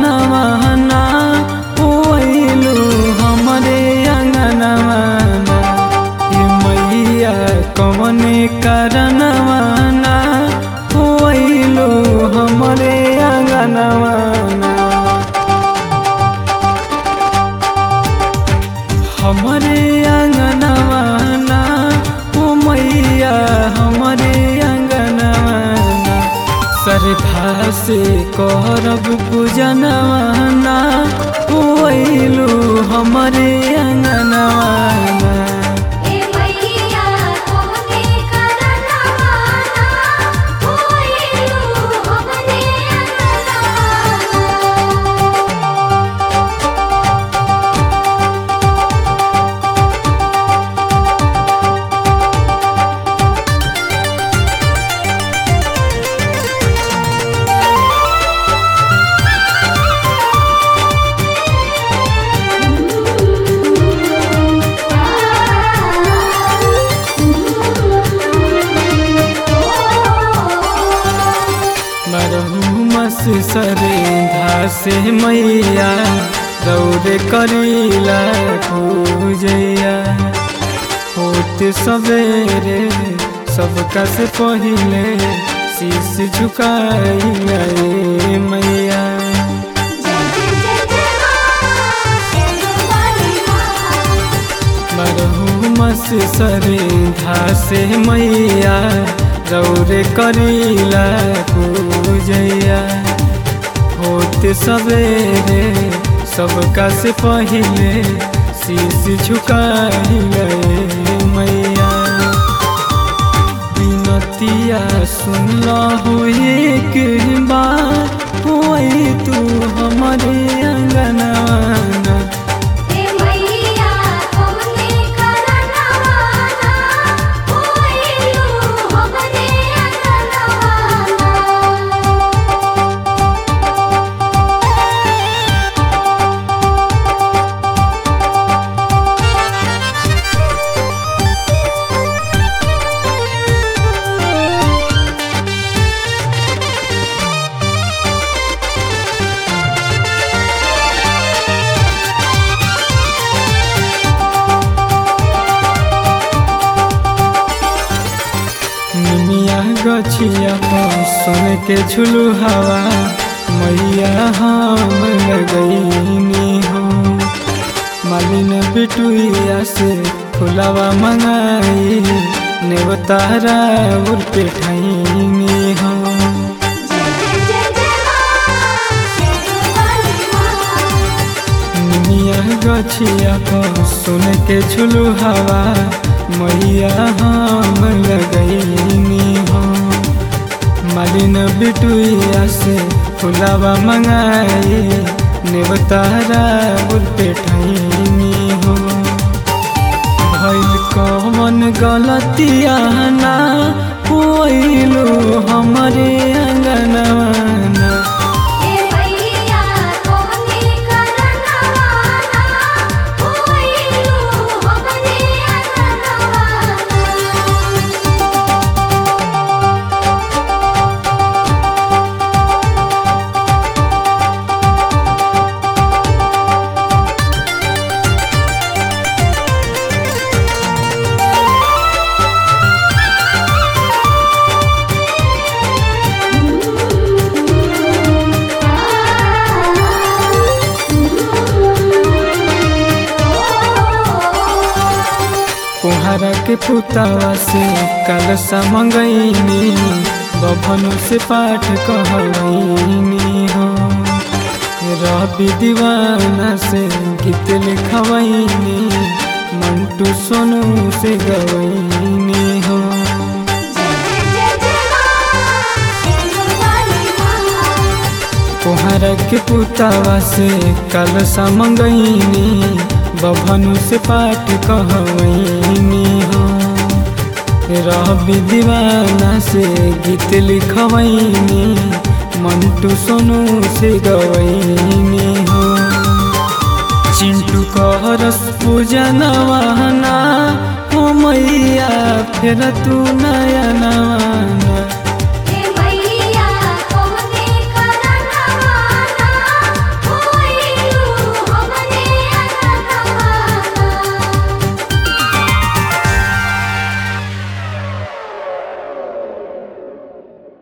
करनवाना ओइलू हमरे अंगनवाना ए मैया कवने करनवाना ओइलू हमरे अंगनवाना हमरे अंगनवाना ओ मैया हमरे अंगनवाना श्रद्धा से करब पूजनवाना ओइलू हमरे अंगनवाना ए मैया तोहने करनवाना होइलू हमरे अंगनवाना मरहू मस सरेधा से मैया दौड़ करीला पूजैया होत सवेरे सबका से पहिले शीश झुकाइला ए मैया मरहू मस सरेधा से मैया दौड़ करीला पूजैया होत सवेरे सबका से पहिले शीश झुकाइले मैया बिनतिया सुनला हो एक बार होई तू हमारे अंगनवाना ए मैया तोहने करनवाना होइलू हमरे अंगनवाना निमिया गछिया पर सुन के झुलू हवा मैया हम लगैनी हो मालिन बिटुइया से फुलावा मंगाई नेवतारा उर पे ठैनी हो निमिया गछिया पर सुन के झुलू हवा मैया हम लगैनी हो मालिन बिटुइया से फुलावा मंगाई नेवतारा बुल पे ठैनी हो भइल कौन गलतिया ना होइलू हमरे अंगनवाना ए मैया तोहने करनवाना होइलू हमरे अंगनवाना कुहारा के पुतावा से कलसा मंगैनी बभनु से पाठ कहैनी हो रवि दीवाना से गीत लिखवैनी मंटू सोनू से गवैनी हो कुहारा के पुतावा से कलसा मंगैनी बभनु से पाठ कहवैनी हो रवि दीवाना से गीत लिखवैनी मंटू सोनू से गवैनी हो चिंटू कहरस पूजनवाना हो मैया फेर तू नयनवाना